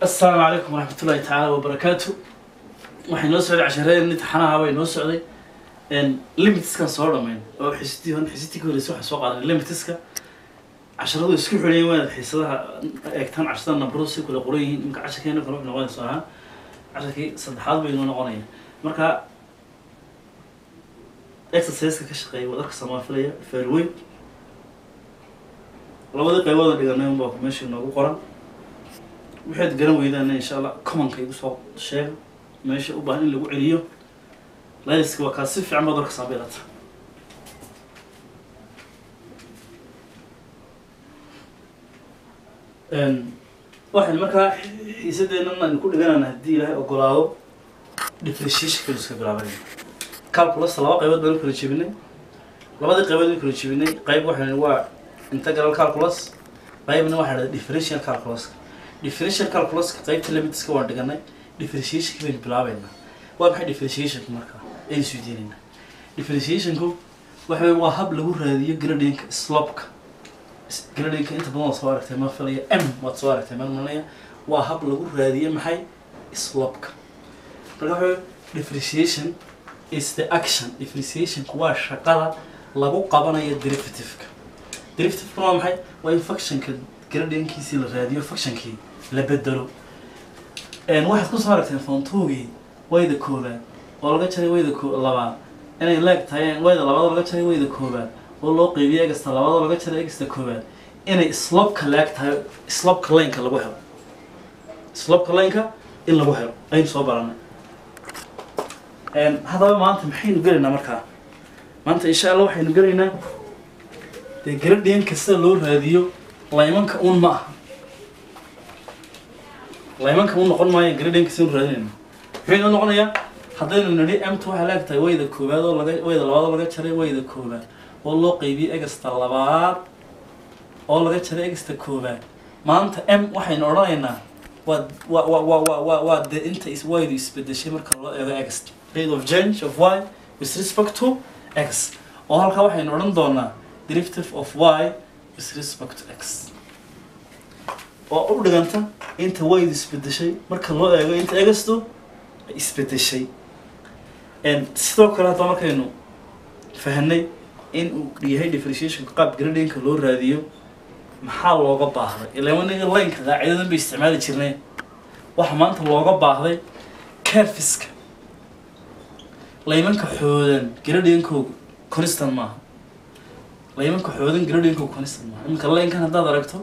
asalaamu calaykum waraxmat ullahi tacaala wabarakaatu waxay noo socday cashareed imtixaanaha way noo socday limitiskan soo dhamayn oo xisitii hon xisitii ka horeysa waxaan soo qaadanay limitiska casharadu isku xidhayin waa inaad xiisadaha eegtaan casharada nambaro si kula qoran yihiin imka casharkeena kale wuxuu noqonaysa ahaa casharkii saddexaad bay noo noqonaya marka exerciseka ka shaqeeya waad arka samaafilaya fairweyn labadii qaybooda dhiganay unbaa meesha inoogu qoran waxaad garan weydaana insha allah commonka igu soo sheega meesha u baahan in lagu celiyo layliska waa kaa si fiican baad warka saabeelata waxaan markaa xiisadeennan aynu ku dhiganana haddii ilaahay ogolaado differentiation kaynu iska bilaabanayna calculus laba qaybood baynu kala jebinay labadii qaybood baynu kala jebinay qayb waxaan waa integral calculus qaybna waxaa dhahda differential calculus differential calculuska qaybta limitiska waan dhiganay differentiationka baynu bilaabaynaa waa maxay differentiationku markaa aynu isweydiinaynaa differentiationku waxa weeye waa hab lagu raadiyo gradinka slopka gradinka inta badan waad soo aragtay ma filaya m waad soo aragtay ma malanaya waa hab lagu raadiyo maxay slopka marka waxa weeye differentiation is the action differentiationku waa shaqada lagu qabanayo derivativeka derivativekuna waa maxay waa in functionka gradinkiisii la raadiyo functionkii la bedelo waxaad ku soo aragteen fontugii wayda koobaad oo laga jaray wayda labaad inay leeg tahay wayda labaad laga jaray wayda koobaad oo loo qeybiyo egasta labaad laga jaray egasta koobaad inay slopka leeg tahay slopka lineka lagu helo slopka lineka in lagu helo aynu soo baranay haddaba maanta maxaynu gelaynaa markaa maanta insha allah waxaynu gelaynaa dee gradient kasta loo raadiyo laymanka un ma aha laymanka u noqon maayo gradient kasta inu raadinayno muxuu inoo noqonayaa haddaynu nidhi mt waxay leeg tahay wayda koobaad oo laga wayda labaad oo laga jaray wayda koobaad oo loo qeybiyey egasta labaad oo laga jaray egasta koobaad maanta m waxaynu odhanaynaa waa wa wa wa wa wa waa dee inta is waydu isbedeshay marka loo eego egast rate of change of y with respect to x oo halkaa waxaynu odhan doonaa derivative of y with respect to x oo u dhiganta inta waydu isbedeshay marka loo eego inta egasto ay isbedeshay sidoo kale hadda markaynu fahanay in uu yahay differentiationka qaab gradinka loo raadiyo maxaa looga baahday ilaa waniga lineka qaacidadan bay isticmaali jirnay waxa maanta looga baahday carfiska laymanka xoodan gradinkooga constant maaha laymanka xoodan gradinkooga constant maaha iminka linkan haddaad aragto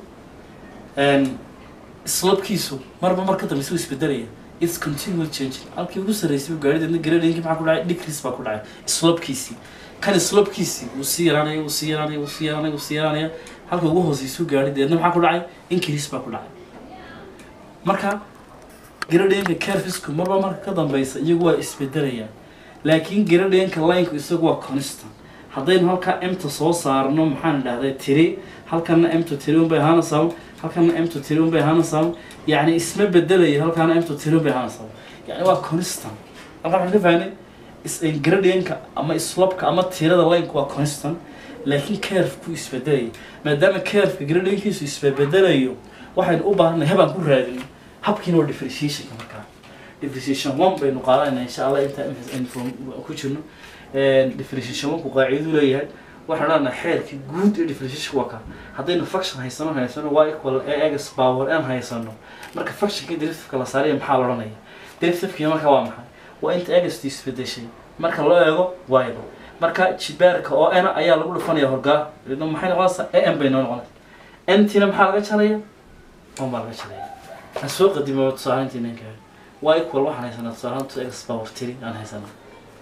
slopkiisu marba mar ka dambaysa u isbedelaya its continual changing halkii ugu sarreysay uu gaari deedna gradinki maxaa ku dhacay decrease baa ku dhacay slopkiisii kan slopkiisii wuu sii yaraanaya wuu sii yaraanaya wuu sii yaraanaya wuu sii yaraanaya halka ugu hooseysuu gaari deedna maxaa ku dhacay increase baa ku dhacay marka gradinka carfisku marba marka ka dambeysa iyagu waa isbedelayaan laakiin gradinka lineka isagu waa constant haddaynu halkaa emta soo saarno maxaan dhahday tiri halkana emta tiri unbay ahaanaysaa halkana emta tiri unbay ahaanaysaa yani isma bedelayo halkaana emta tiri unbay ahaanaysaa yani waa constant halkaa waxaan ka fahnay gradinka ama slopka ama tirada lineka waa constant laakiin carefku isbedelaya maadaama carefka gradinkiisu isbedelayo waxaynu u baahanay habaan ku raadino habkiina waa differentiationka markaa differentiation one baynu qaadanayna insha allah inta ku jirno differentiation one ku qaaciduu leeyahay waxaan odhanaa xeerka guud ee differentiation waa kaa haddaynu function haysano haysano y equal x power n haysano marka functionka derivativeka la saaraya maxaa la odhanaya derivativekii marka waa maxay waa inta egstu isbedeshay marka loo eego ydo marka jibaarka oo n ayaa lagu dhufanaya horgaa idna maxay noqonaysaa a m bay noo noqonaysa ntina maxaa laga jaraya on baa laga jaraya aan soo qadimo tusaalayntii ninka y equal waxaan haysanaa tusaalahaan to x power three aan haysanaa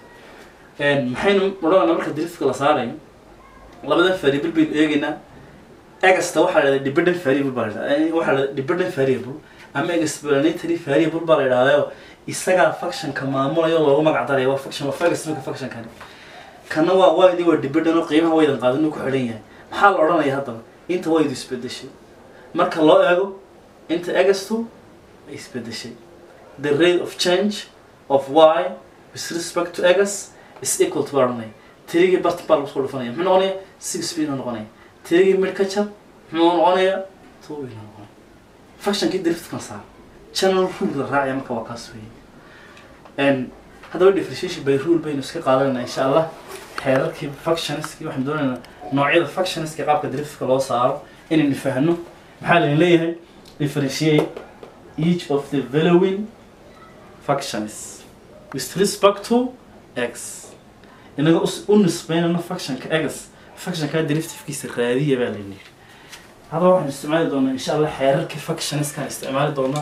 maxaynu odhanayna marka derivativeka la saarayo labada variable baynu eegaynaa egasta waxaa la dhahdaa dependent variable baa la dhahdaa waxaa la dhahdaa dependent variable ama explanatory variable baa la yidhahdayo isagaa functionka maamulayo loogu magac daraya waa function waa fagas marka functionkani kana waa waydi waa dependent oo qiimaha waydan qaadin uu ku xidhan yahay maxaa la odhanaya haddaba inta waydu isbedeshay marka loo eego inta egastu ay isbedeshay the rate of change of y with respect to egas is equal to baa odhanaya tirigii bart baa lagu soo dhufanaya muxuu noqonaya six bay noqonaya tirigii mid ka jar muxuu noqonaya two bay noqonaya functionkii derivative kan saar general rule la raacaya marka waa kaas weeye n haddaba differentiation by rule baynu iska qaadanayna insha allah xeerarkii functionskii waxaan doonaynaa noocyada functionska qaabka derivka loo saaro inaynu fahno maxaa laydin leeyahay differentiate each of the following functions with respect to x inaga us- u nisbeynayno functionka x functionka derivative-kiisa raadiya baa layidhi haddaba waxaan isticmaali doonaa insha allah xeerarkii functionskaan isticmaali doonaa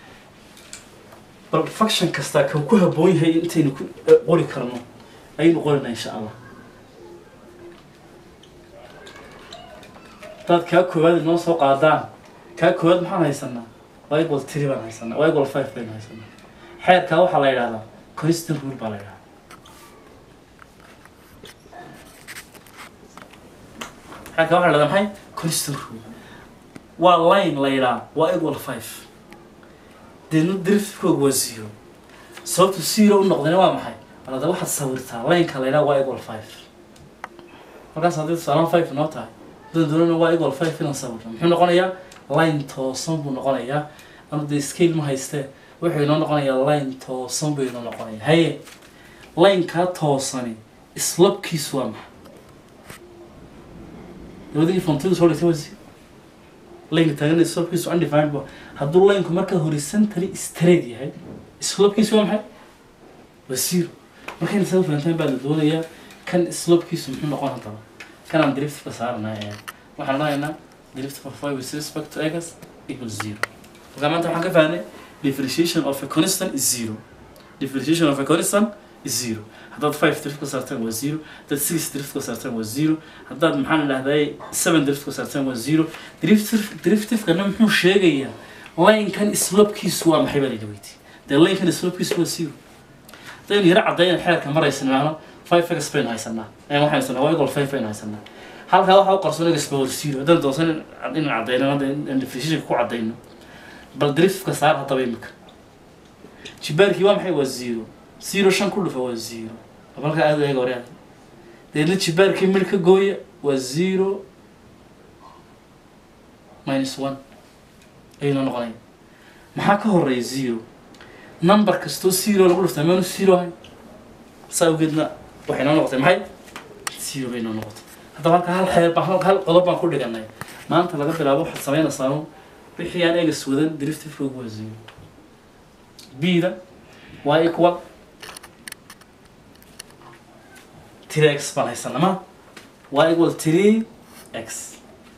bal function kastaa kan ku habboon yahay intaynu ku eh, qori karno ayaynu qorinaa insha allah haddaad kaa koowaad inoo soo qaadaan kaa koowaad maxaan haysanaa waa equal three baan haysanaa waa equal five baynu haysanaa xeerkaa waxaa la yidhahdaa constant rule baa la yidhahdaa xeerkaa waxaa la yidhahdaa maxay constant rule waa line la yidhaha waa equal five deedna derivative-kooga waa zero sababtu zero u noqdayna waa maxay balada waxaad sawirtaa lineka la yidhaha waa equal five markaas haddii tusaalahan five noo tahay haddaan doonana waa equal five inaan sawirno muxuu noqonayaa line toosan buu noqonayaa anu dee scale ma haystee wuxuu inoo noqonayaa line toosan buu inoo noqonayaa haye linekaa toosani islabkiisu waa maxay labadii fontidu soo dhigtay waa zero lineka taagan islabkiisu undefined ba hadduu lineku markaa horizontally straight yahay islabkiisu waa maxay waa zero markayna saa fahantaan baa la doonayaa kan slopkiisu muxuu noqon haddaba kanaan derivative-ka saaranaa ee waxaan odhanaynaa derivative of y with respect to x equal zero marka maanta waxaan ka fahnay differentiation of a constant is zero differentiation of a constant is zero haddaad five derivative ka saartaan waa zero haddaad six derivative ka saartaan waa zero haddaad maxaan idhahday seven derivative ka saartaan waa zero derivative derivative-kana muxuu sheegayaa line-kan slopkiisu waa maxay baa la weydiiyey dee line-kan slopkiisu waa zero haddaynu yaro caddeyn xeerka maraysan maano five x baynu haysanaa ee waxaan haysanaa waa equal five baynu haysanaa halkaa waxaa u qarsoon x power zero haddaan doonsan in- in caddeyno hadda in differentiation ku caddeyno bal derivative-ka saar haddaba imika jibaarkii waa maxay waa zero zero shan ku dhufa waa zero bal halkaa aad u eega hore deedna jibaarkii midh ka gooya waa zero minus one ayuu noo noqonaya maxaa ka horeeya zero number kastoo zero lagu dhuftaa meenu zero ahay saa awgeedna waxay noo noqotay maxay zero bay noo noqotay haddaba halka hal xeer baan hal qodob baan ku dhiganay maanta laga bilaabo waxaad samaynaysaa wixii aan egas wadan derivative-koogu waa zero b-da waa equal three x baan haysanaa ma waa equal three x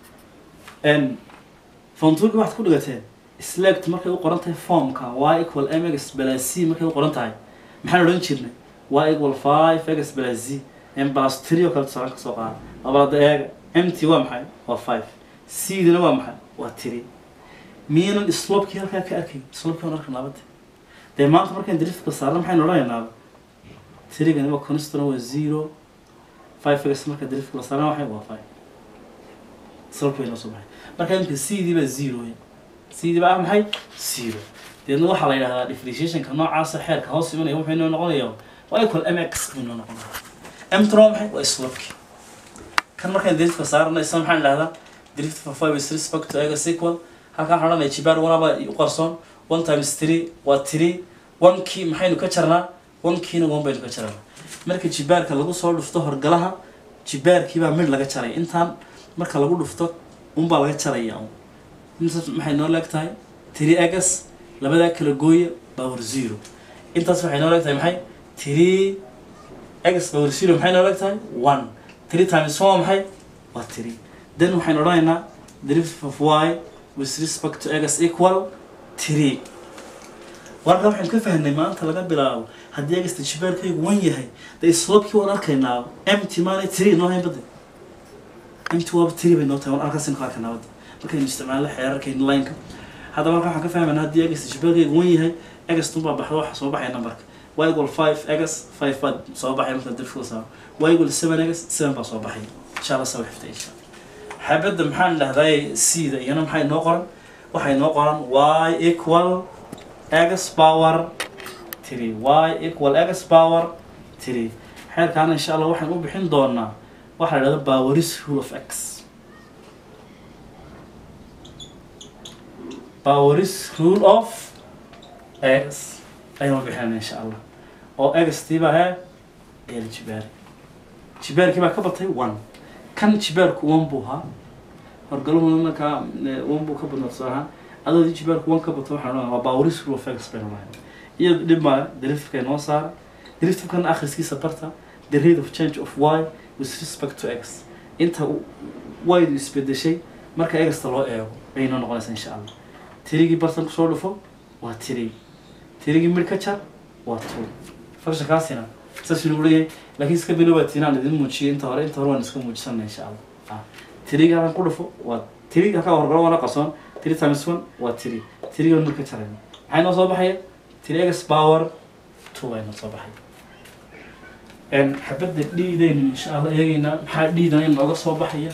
n fontuurka waxaad ku dhigateen select markay u qoran tahay formka y equal mx plus c markay u qoran tahay maxaan odhan jirnay y equal five x plus z m plus three oo kale tusaale ka soo qaada labalada eega mt waa maxay waa five c dina waa maxay waa three miyaynan slopkii halkaa ka arkay slopkii aan arkan labada dee maanta markaan driftka saarna maxaynu odhanaynaa tirigani waa constana waa zero five x marka driftka la saarna waxay waa five slopkii bay noo soo baxay marka imika c dii baa zero wey c dii baa ah maxay zero deedna waxaa la yidhahdaa differentiationka noocaasa xeerka hoos imanaya wuxuu inoo noqonayaa waa equal mx buu inoo noqonaya mtuna waa maxay waa slopkii kan markaan driftka saarna isna maxaan idhahdaa drift for five with respect to x equal halkaan waxaan odhanaya jibaar wanaba u qarsoon one times three waa three one kii maxaynu ka jarnaa one kiina one baynu ka jarnaa marka jibaarka lagu soo dhufto horgalaha jibaarkii baa midh laga jaray intaan marka lagu dhufto unbaa laga jaraya un intaas maxay noo leeg tahay three x labadaa kala gooya power zero intaas waxay noo leeg tahay maxay three x power zero maxay noo leeg tahay one three times one waa maxay waa three then waxaynu odhanaynaa derivative of y with respect to x equal three warka waxaynu ka fahnay maanta laga bilaabo haddii egasta jibaarkaygu wan yahay dee slopkii waan arkaynaa mt maanay three noo hayn badda mt waaba three bay noo tahay waan arkaasinu ka arkaynaa badda markaynu isticmaalno xeerarkayna lineka haddaba halkan waxaan ka fahmaynaa haddii egasta jibaarkaygu wan yahay egastun baa baxda waxa soo baxaya numberka y equal five x five baa soo baxaya marka derivative saaro y equal seven x seven baa soo baxaya insha allah sawa xifta insha allah xabadda maxaan dhahday c da iyana maxay noo qoran waxay noo qoran y equal x power three y equal x power three xeerkaana insha allah waxaan u bixin doonaa waxaa la dhahda poweris rule of x poweris rule of x ayaan bixinayna insha allah oo x tiiba hee eela jibaari jibaarkii baa ka batay one kan jibaarku one buu ahaa horgaluhuna markaa one buu ka badnaa tusaale ahaan adoodii jibaarku one ka bato waxaan odhanaa waa baawaris rule of x baynu lahayn iyado dhib maayo deriftifka inoo saara deriftifkana akhriskiisa barta the rate of change of y with respect to x inta ydu isbedeshay marka egasta loo eego ayay noo noqonaysaa insha allah tirigii bartan kusoo dhufo waa tiri tirigii midh ka jar waa two functionkaasina saas lagu leeyahay laakiin iska bilowaatinaan idin muujiyay inta hore inta hore waan iska muujisana insha allah ah tirigii halkan ku dhufo waa tiri halkaa horgalo waana qarsoon tiri times one waa tiri tirigii midh ka jarayna maxay noo soo baxaya tiri egas power two bay noo soo baxaya xabadda dhiidaynu insha allah eegaynaa maxaa dhiidana inooga soo baxaya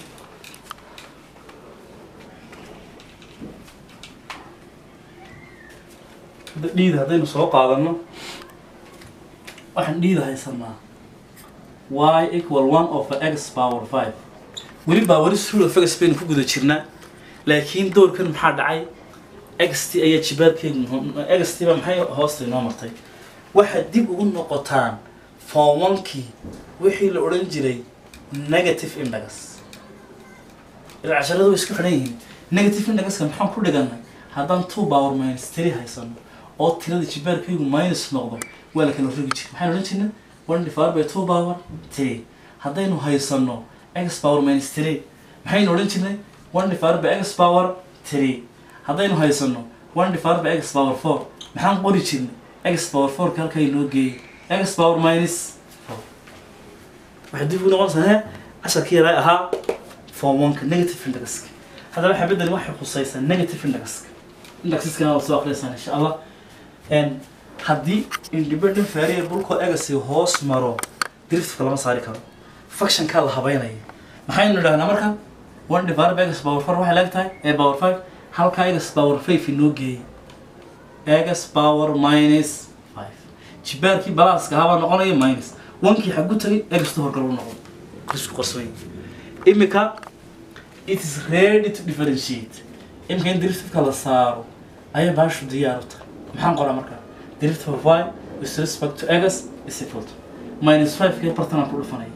hadda dhiida haddaynu soo qaadano waxaan dhiida haysanaa y equal one of x power five weli baa weli rule of x baynu ku guda jirnaa laakiin doorkan maxaa dhacay xt ayaa jibaadkeedu xt baa maxay hoosta inoo martay waxaad dib ugu noqotaan form onkii wixii la odhan jiray negative index ilaa casharada way isku xidhan yihiin negative indexka maxaan ku dhigannay haddaan two power minus three haysano oo tirada jibaarkaygu minus noqdo waa la kala rogi jira maxaan odhan jirnay one divided by two power three haddaynu haysano x power minus three maxaynu odhan jirnay one divided by x power three haddaynu haysano one divided by x power four maxaan qori jirnay x power four ka halkaa inoo geeyay x power minus four waxay dib ugu noqonaysaa he casharkii yaraa ahaa form oneka negative indexka haddaba xabadani waxay khusaysaa negative indexka indexeskana waa soo akriyaysaan insha allah haddii independent variable-ko egasi hoos maro driftka lama saari karo functionkaa la habeynaya maxaynu idhahnaa marka one divided by x power four waxay leeg tahay ee power five halkaa egas power five inoo geeyay egas power minus five jibaarkii balaaska ahaa baa noqonaya minus onkii xagu tagay egasta horgal u noqon isku qarsoy imika it is ready to differentiate imika in driftka la saaro ayay baashu diyaar u tahay maxaan qoraa marka drift of y with respect to egas is equal to minus five kii bartanaan ku dhufanaya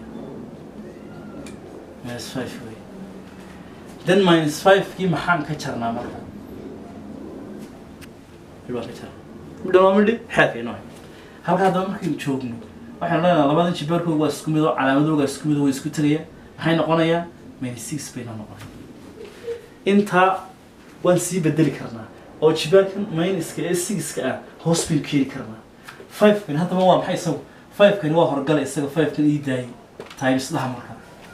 minus five wey then minus five kii maxaan ka jarnaa marka midh waan ka jarnaa midhan waa midhi xeerka inoo halka haddaba markaynu joogno waxaynu leenahay labadan jibaarkooga waa isku mid oo calaamadooga isku mid oo way isku tegayaan maxay noqonayaan minus six bayna noqonaya intaa waan sii bedeli karnaa oo jibaarkan minuska ee sixka ah hoos baynu keeni karnaa five-kan haddaba waa maxay isagu five-kani waa horgala isaga five-kan ii daayay times dhaha marka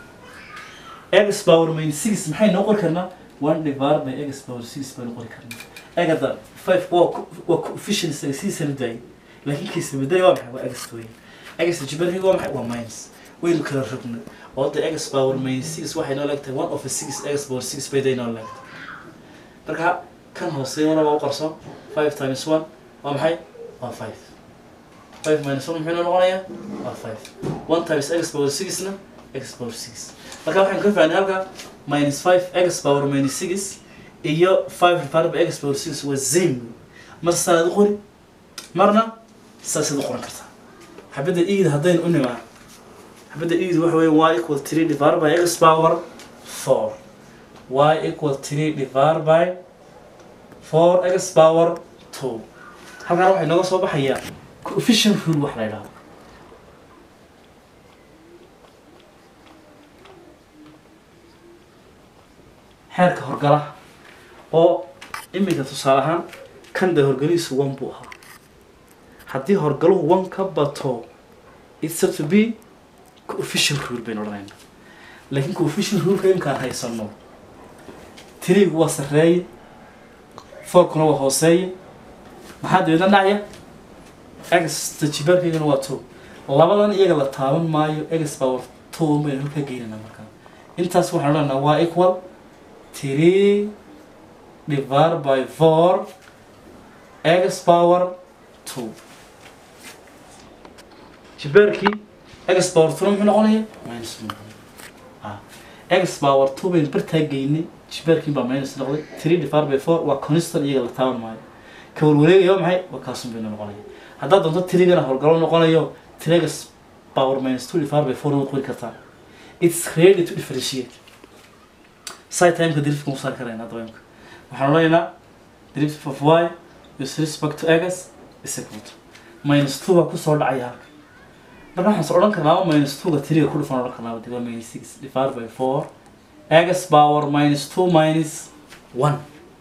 x power minus six maxay noo qori karnaa one divided by x power six baynu qori karnaa egada five waa waa coefficient isaga sidiisana daayay laakiin kiisa bedeli waa maxay waa x weyn x jibaarkayga waa maxay waa minus waynu kala rognay oo de x power minus six waxay noo leegtahay one of a six x power six bay day noo leegtahay marka kan hooseeyana waa u qarsoon five times one waa maxay waa five five minus one muxuu noo noqonayaa waa five one times x power sixna x power six marka waxaan ka fahnay halka minus five x power minus six iyo five divided by x power six waa zame mar saaad u qori marna saasaad u qoran kartaa xabadda iida haddaynu u nimaa xabadda iida waxa weeye y equal three divided by x power four y equal three divided by four x power two halkaan waxay nooga soo baxayaa coefficient rule wax la yidhahdo xeerka horgalaha oo iminka tusaale ahaan kan de horgalihiisu one buu ahaa haddii horgaluhu one ka bato it's to be coefficient rule baynu odhanayna laakiin coefficient ruleka imkaan haysano tirigu waa sarreeye fourkuna waa hooseeye maxaa dabeedna dhacaya egsta jibaarkaygana waa two labadan iyaga la taaban maayo egs power two baynu halkaa geynana markaa intaas waxaan odhanaa waa equal three divided by four x power two jibaarkii x power two muxuu noqonaya minus two ah x power two baynu bartaa geynay jibaarkii baa minus noqday three divided by four waa constant iyaga la taaban maayo ka warwareegaya waa maxay waa kaasun baynu noqonaya haddaad doonto tirigana howlgalo noqonayo tirigas power minus two divided by four waad qori kartaa it's ready to differentiate side timeka derivka saari karayna dabeemka waxaan odhanaynaa derivative of y with respect to x is equal to minus two baa kusoo dhacaya halka marka waxaan soo odhan karnaa minus two ga tiriga ku dhufan odhan karnaa waa minus six divided by four x power minus two minus one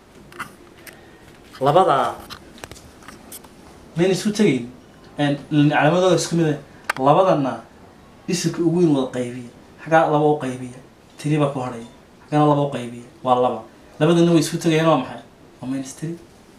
labadaa mayna isu tegayn calaamadooda isku mid ah labadana isirka ugu weyn wada qaybiya xaggaa laba u qaybiya tiri baa ku hadhaya xaggana laba u qaybiya waa laba labadana way isku tegayaan waa maxay waa minus three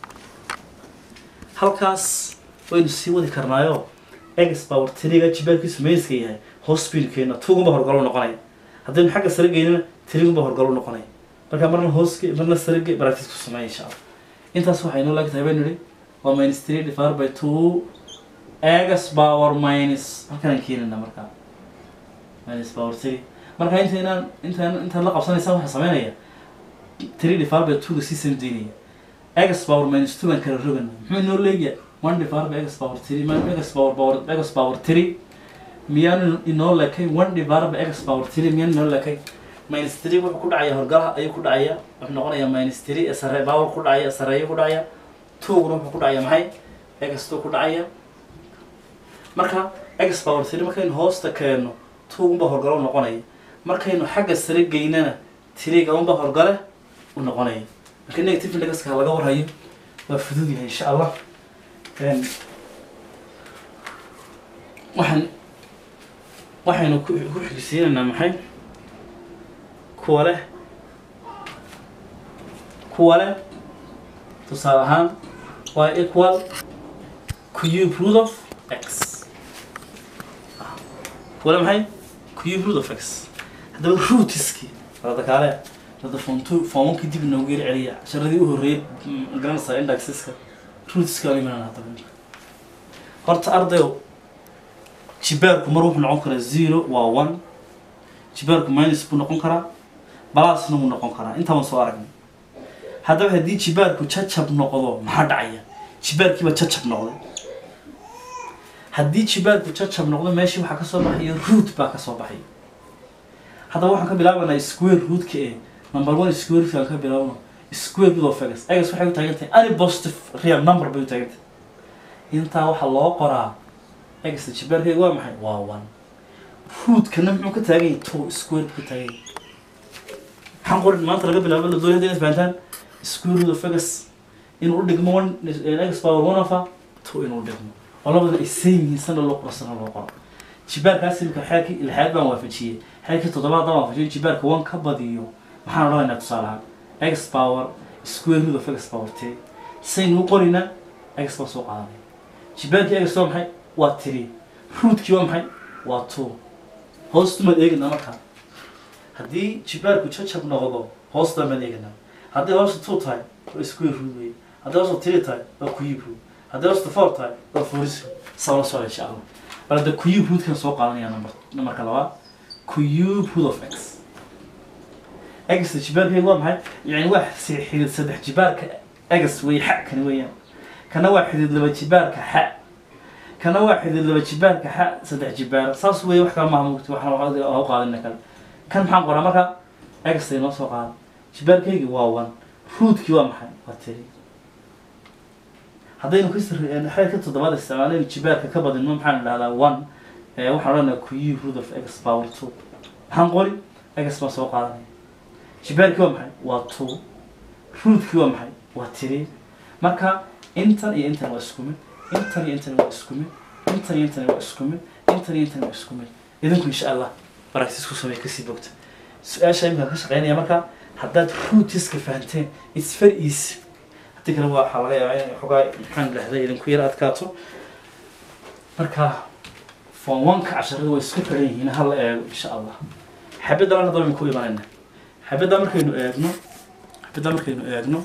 halkaas waynu sii wadi karnaayo x power tiriga jibaarkiisu mayska yahay hospitalkeena tugunba horgalo noqonaya haddaynu xagga sare geynana tirigunba horgalo noqonaya marka marna hoosge marna sarege baractiis ku sameeya insha allah intaas waxay inoo laagtahay baynu idhi waa minus three divided by two x power minus halkanaan keenayna markaa minus power three marka intaynaan intaan intaan la qabsanaysaan waxaa sameynaya three divided by two ga sii samdaynaya x power minus two baan kala rogana muxuu inoo leegaya one divided by x power three ma x power power x power three miyaanu inoo lekay one divided by x power three miyaanu inoo lekay minus three wuxuu ku dhacaya horgalaha ayuu ku dhacaya wuxuu noqonayaa minus three ee sare power ku dhacaya sareeyo ku dhacaya two-guna wuxuu ku dhacaya maxay x two ku dhacaya marka x power three markaynu hoosta keenno two-gunba horgalo noqonaya markaynu xagga sare geynana tiriga unba horgale u noqonaya marka negative indexka laga warhayo waa fudud yahay insha allah waxaan waxaynu ku ku xigsiinaynaa maxay kuwa leh kuwa leh tusaale ahaan waa equal cube root of x kuwa leh maxay cube root of x haddaba rootiski rada kaale rada fontu foomankii dib inoogu yar celiya casharadii u horreeyay garanaysaa indexeska rootiska aan imanana haddaba horta ardayo jibaarku mar wuxuu noqon karaa zero waa one jibaarku minus buu noqon karaa balasna wuu noqon karaa intaa waan soo aragnay haddaba haddii jibaarku jajab noqdo maxaa dhacaya jibaarkiiba jajab noqday haddii jibaarku jajab noqdo meeshii waxaa kasoo baxaya root baa kasoo baxaya haddaba waxaan ka bilaabanaa square rootka ee number one square root aan ka bilaabno square root of x x waxay u taagan tahay any positive real number bay u taagan tahay intaa waxaa loo qoraa x jibaarkeega waa maxay waa one rootkana muxuu ka taagan yahay two square buu ka taagan yahay maxaan qorin maanta laga bilaabo la doonay hadday isfahantaan square root of x inuu u dhigmo one x power one of a two inuu dhigmo oo labada ay same yihiin sana loo qoro sana loo qoro jibaarkaas imika xeerkii ilxaad baan waafajiyey xeerkii toddobaad baan waafajiyey jibaarka one ka badiyo maxaan odhanaynaa tusaale ahaan x power square root of x power t saynu u qorinaa x baa soo qaadanaya jibaarkii x waa maxay waa three rootkii waa maxay waa two hoostumaad eeganaa markaa haddii jibaarku jajab noqdo hoosta maad eeganaa haddii hoosta two tahay waa square root wey haddii hoosta three tahay waa cube root haddii hoosta four tahay waa foris sabla socda insha allah bal hadda cube rootkan soo qaadanaya number numberka labaad cube root of x x jibaarkeegu waa maxay yani waa si xidid saddex jibaarka x wey xa kani weeyaan kana waa xidid laba jibaarka xa kana waa xidid laba jibaarka xa saddex jibaar saas wey wax kala maaha mugti waxna u qaadina kale kan maxaan qoraa marka x noo soo qaada jibaarkaygi waa one rootkii waa maxay waa tiri haddaynu xeerka toddobaad isticmaalaynu jibaarka ka badino maxaan idhahdaa one waxaan odhanaa cube root of x power two maxaan qori x baan soo qaadanaya jibaarkii waa maxay waa two rootkii waa maxay waa tiri marka intan iyo intan waa isku mid intan iyo intan waa isku mid intan iyo intan waa isku mid intan iyo intan waa isku mid idinku insha allah baragtis ku samey kasii bogta su-aasha imika ka shaqeynaya marka haddaad rootiska fahanteen its very easy haddii kale waxaa laga yaabaa inay xogaa maxaan dhahday idinku yar adkaato marka form one-ka casharada way isku xiran yihiin hala eego insha allah xabaddan hadda waynu ku imanayna xabadda markaynu eegno xabadda markaynu eegno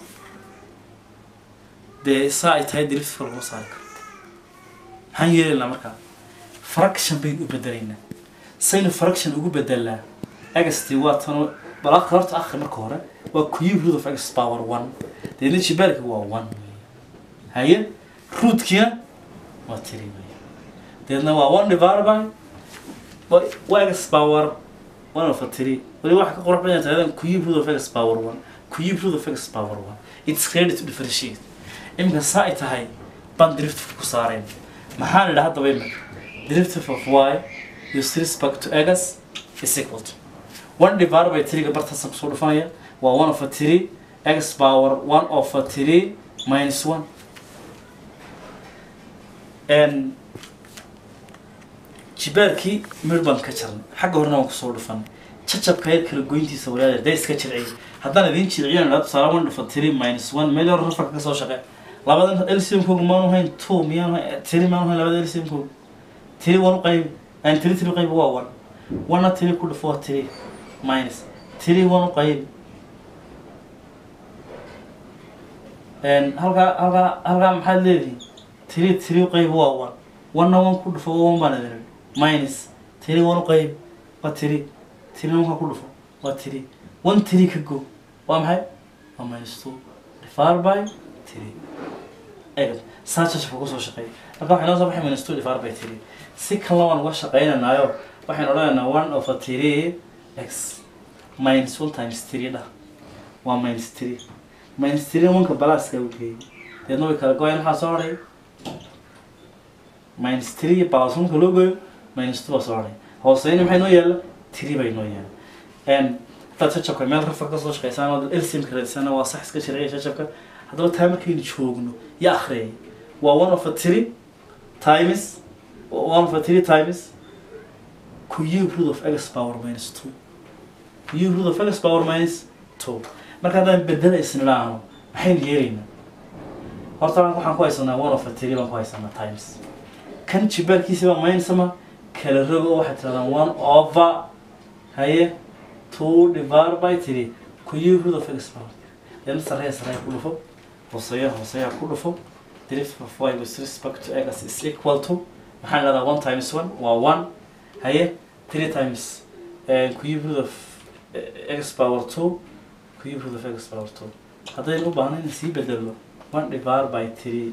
dee saa ay tahay diriftka laguma saari karo maxaan yeelaynaa markaa fraction baynu u bedelaynaa saynu fraction ugu bedelnaa xt waa tan balaa horta akhri marka hore waa cube root of x power one deedna jibaarka waa one haye rootkiina waa tiri weeye deedna waa one divided by wa- waa x power one over three weli waxa ka qurux badan tahay cube root of x power one cube root of x power one it's ready to differentiate iminka saa ay tahay baan derivative ku saarayn maxaan idhaa haddaba imika derivative of y with respect to x is equal to one divided by three bartaasaan kusoo dhufanaya waa one over three x power one over three minus one n jibaarkii mir baan ka jarnay xagga horena waan kusoo dhufan jacabka yar kala goyntiisa walaal dee iska jirciy haddaan idin jirciyan idhaa tusaale one dhufa three minus one meel hore rafarka ka soo shaqe labadan lcmkooga maanu hayn two miyaanu hayn three maanu hayn labada lcmkooga three one u qaybi aan three three qaybi waa one one three ku dhufo waa three minus three one u qaybi n halkaa halkaa halkaa maxaad leedihin three three u qaybi waa one one one ku dhufo waa one baan idin minus three one u qaybi waa three three one ku dhufo waa three one three ka go waa maxay waa minus two divided by three eegad saa jajabka kusoo shaqeeya halka waxay noo soo baxay minus two divided by three si kalena waan uga shaqeynanaayo waxaynu odhanaynaa one over three x minus one times three dhah waa minus three minus three wanka balaaska u geeyey deedna way kala go-ayaan maxaa soo hadhay minus three balas wanka loo gooyo minus two baa soo hadhay hooseyna maxay noo yaalla three bay noo yaalla n haddaad jajabka meel rafar kasoo shaqeysaan oo lcmka raadisana waa sax iska sharciya jajabka haddaba taa markaynu joogno ya akhriyay waa one over three times one over three times cube root of x power minus two cube root of x power minus two marka haddaan bedela isnidhaahno maxaynu yeelaynaa horta waxaan ku haysanaa one over three baan ku haysanaa times kan jibaarkiisa baa minus ama kala rogo oo waxay tirahdaan one over haye two divided by three cube root of x power then sarreeya sarreeya ku dhufo hooseeya hooseeya ku dhufo derivative of y with respect to x is equal to maxaan idhahdaa one times one waa one haye three times uh, cube root of uh, x power two cube root of x power two haddaynu u baahno in sii bedelno one divided by three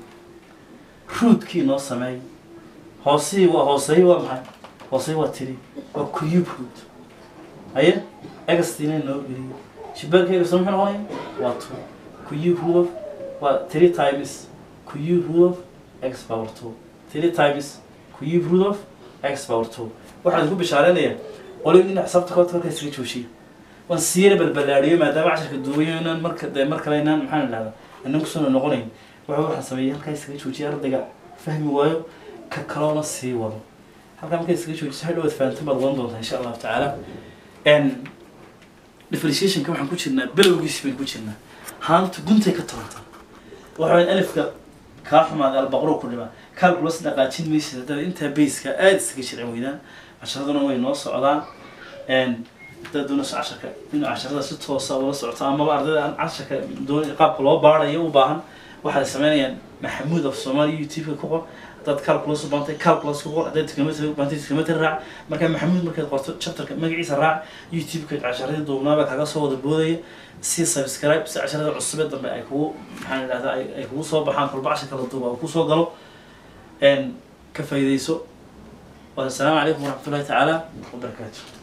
rootkii noo sameey hoosihii waa hooseeyi waa maxay hooseeyi waa three waa cube root haye xtiina noo geliyo jibaarka x muxuu noqonaya waa two cube root of waa three times cube root of x power two three times cube root of x power two waxaan ku bishaareynaya qolin in xisaabta koodka marka iskaga joojiya waan siira balbalaadhiyo maadaama casharka duubayo inaan marka dee mar kale inaan maxaan idhahdaa inaan kusoo noqonayn waxa waxaan sameeyay halkaa iskaga joojiya ardayga fahmi waayo ka kaloona sii wado halkaa markaa iskaga joojiso hadhowaad fahantan baad wadan doontaa insha allahu tacaala n differentiationka waxaan ku jirnaa belowgiisi baynu ku jirnaa haanta guntay ka torantaa waxa weyn alifka kaa xumaaday albaqro ku dhimaa calculus dhaqaajin maysid haddana intaa bayska aada isaga jircan weydaan casharaduna way noo socdaan n haddaad doonayso casharka in casharada si toosa ula socoto amaba ardayda aan casharka doon qaabka loo baarayo u baahan waxay sameynayaan maxamuud af soomaaliya youtube-ka ku qor haddaad calculus u baantay calculus ku qor haddaad trigonometry u baantay trigonometry raac marka maxamuud markaad qorto chapterka magaciisa raac youtube-ka casharadii duubnaaba kaga soo wada boodaya si subscribe si casharada cusub ee dambe ay kugu maxaan idhahdaa ay ay kugu soo baxaan kolba casharka la duuba uu kusoo galo n ka faa'iidayso والسلام عليكم ورحمة الله تعالى وبركاته